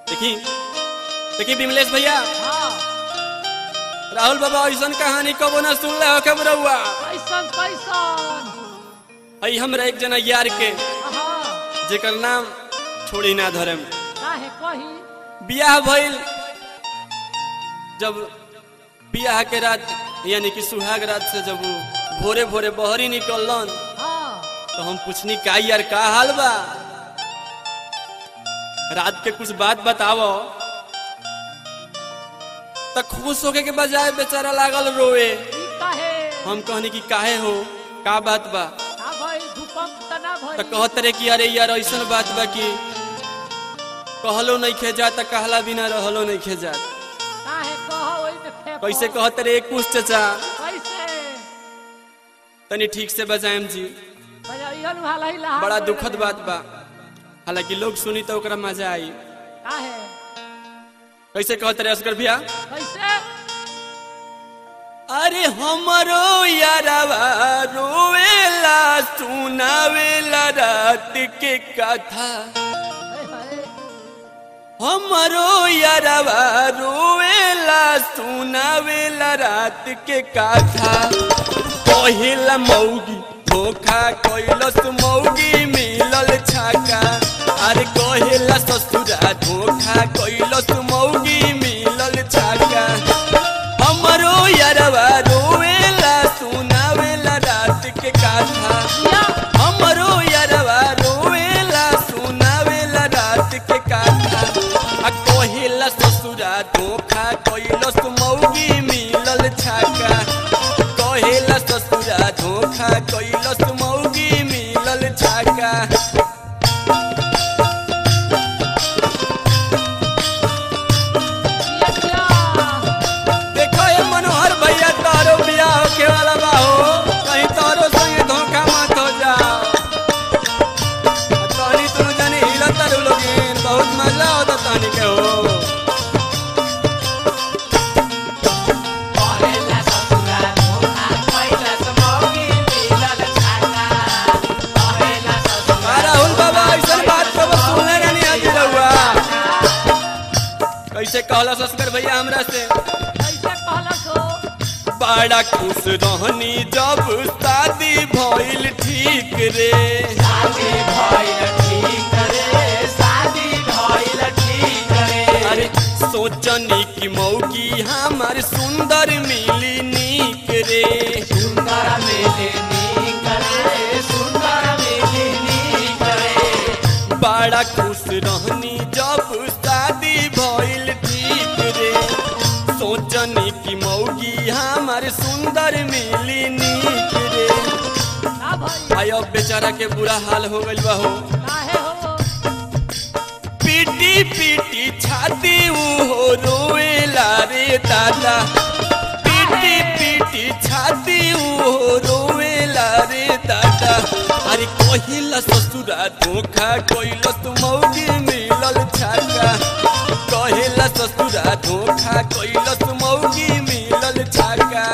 देखी देखी विमलेश भैया हाँ राहुल बाबा ऐसा कहानी कबो ना सुन ले हो रहुआ कैसन कैसन आई हमरा एक जना यार के हाँ जेकर नाम छोड़ी ना धरम काहे कही बियाह भइल जब बियाह के रात यानी कि सुहाग रात से जब वो भोरे भोरे बहरी निकलन हाँ तो हम पूछनी का यार का हाल बा रात के कुछ बात बतावो तो खुश होके के बजाय बेचारा लागल रोए ई काहे हम कहनी कि काहे हो का बात बा का भई भूकंप तना भई तो कहत रे कि अरे यार ऐसन बात बा कि कहलो नहीं खे जा त कहला बिना रहलो नहीं खे जा काहे कहो ओई में फेंको कैसे कहत रे कुछ चचा कैसे तनी ठीक से बजाएम जी भैया इहन वाला ही लहा बड़ा दुखद बात बा हालांकि लोग सुनी तो ओकरा मजा आई काहे कैसे कहत रे असगर भैया कैसे अरे हमरो यारवा रोवेला सुनावेला रात के कथा हे हे हमरो यारवा रोवेला सुनावेला रात के कथा पहिला मौगी धोखा कैलस मौगी मिलल छाका अरे कहेला ससुरा धोखा कैलस मौगी मिलल छाका हमरो यारवा रोवेला सुनावेला रात के कथा या हमरो यारवा रोवेला सुनावेला रात के कथा आ कहेला ससुरा धोखा कैलस मौगी मिलल छाका कहेला ससुरा धोखा कैलस मौगी मिलल छाका या या देखो ये मनोहर भैया तारो बियाह होके वाला बा हो कहीं तारो संगे धोखा मत हो जा तहनी तुम जानी हिला तारू लोगिन बहुत मजा होता तहनी के हो आ राहुल बाबा ऐसा बात को बस सुनले रहनी आज रहुआ कैसे कहला सस्कर भैया हमरा से कैसे कहलस हो बड़ा खुश रहनी जब शादी भइल ठीक रे अरे सोचनी की मौगी हमार सुंदर मिली नीक रे बड़ा खुश रहनी जब शादी भइल ठीक रे सोचनी की मौगी हमार सुंदर मिली नीक रे का भई भाई अब बेचारा के बुरा हाल हो गइल बा हो काहे हो पीटी पीटी छाती हो रोएला रे दादा पीटी पीटी छाती हो रोएला रे दादा अरे कहिला ससुरा धोखा कइल मौगी मिलल छाका कहिला ससुरा धोखा कइल मौगी मिलल छाका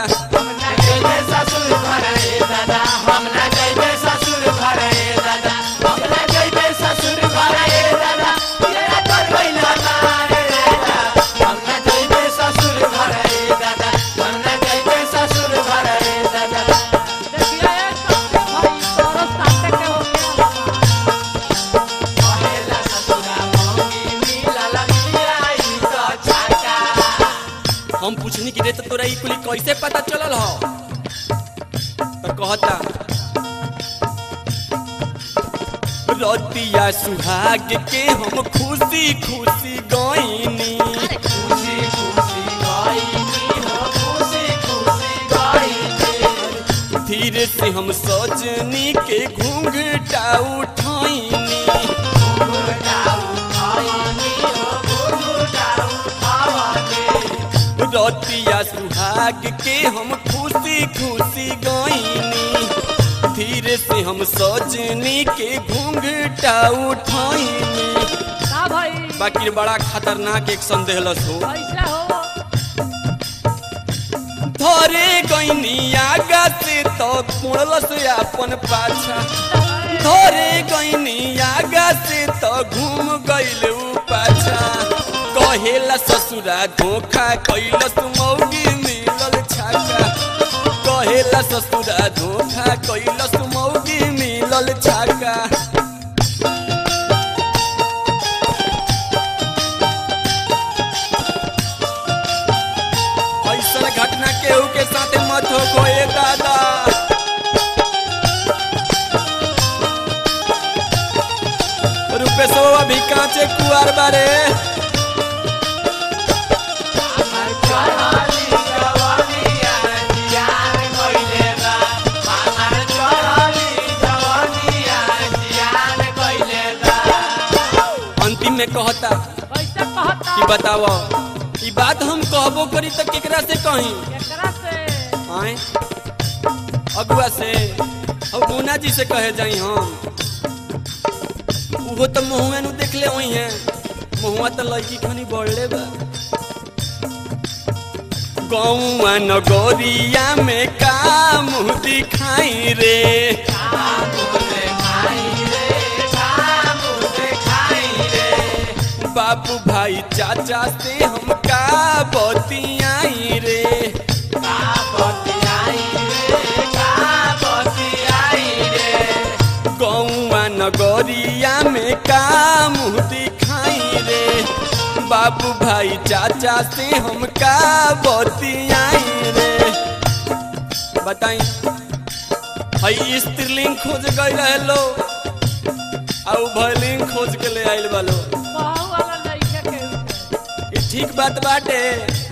देखिए एक तो भाई तोरो साथे के हो गया हम पूछनी कि रे तो तोरा ई कुली कैसे पता चलल हो तो कहता रतिया सुहाग के हम खुशी खुशी गईनी धीरे से हम सजनी के घूंघटा उठाईनी रतिया सुहाग के हम खुशी खुशी गईनी धीरे से हम सजनी के घूंघटा उठाईनी का भई बाकी बड़ा खतरनाक एक संदेहलस हो कैसे हो धरे गईनी आगा से तो मुड़लस अपन पाछा धरे गईनी आगा से तो घूम गइल ऊ पाछा कहेला ससुरा धोखा कैलस मौगी मिलल छाका कहेला ससुरा धोखा कैलस मौगी मिलल छाका ऐसा घटना केहू के साथे मत हो कोई दादा रुपेशो अभी कांचे कुआर बारे अंतिम में कहता कैसे कहता कि बताओ ई बात हम कहबो करी तो केकरा से कही एकरा से आए अगुआ से और गुना जी से कहे जाई हम उहो तो महुआ नु देख ले वही है महुआ तो लड़की खनी बढ़ले बा गौआ नगोरिया में का मुँह दिखाई रे बाबू भाई चाचा से हम का बतियाई रे गौआ नगरिया में का मुँह दिखाई रे बाबू भाई चाचा से हम का बतियाई रे बताई हई स्त्रीलिंग खोज गई रहे लो और भलिंग खोज के ले आइल बालो कहू वाला लइके केहू के ई ठीक बात बाटे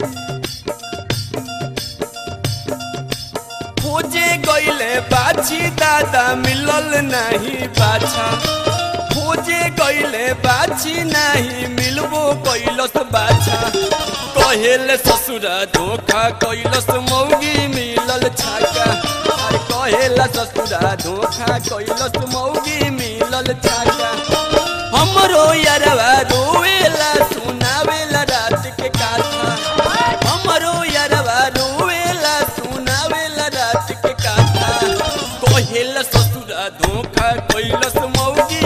खोजे गईले बाछी दादा मिलल नहीं बाछा खोजे गईले बाछी नहीं मिलबो कैलस बाछा कहेले ससुरा धोखा कैलस मौगी मिलल छाका अरे कहेला ससुरा धोखा कैलस मौगी मिलल छाका हमरो यारवा रोवेला सुनावेला रात के काथा हमरो यारवा रोवेला सुनावेला रात के काथा कहेला ससुरा धोखा कैलस मौगी